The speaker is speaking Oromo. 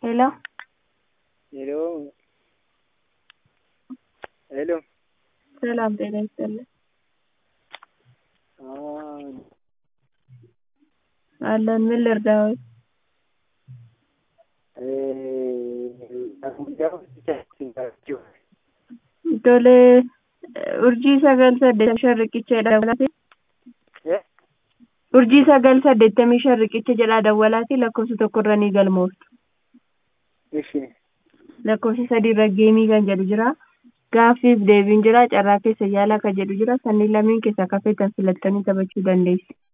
Hello. Hello. Hello. ሰላም ጤና ይስጥልኝ። Ah, አለን ምን ልርዳዎት? eh, guyyaa hojjechaatti jiraachuu. Tole urjii sagal saddeettamii shan riqicha dawwalaati. Eh? Urjii sagal saddeettamii shan riqicha jedhaa dawwalaati lakkoofsa tokkorra ni galmooftu. Ishi. Lakkoofsa sadiirra geemii kan jedhu jira. Gaaffiif deebiin jira. Carraa keessa yaalaa kan jedhu jira. Sanniin lameen keessaa kafeetan filattanii taphachuu dandeessu.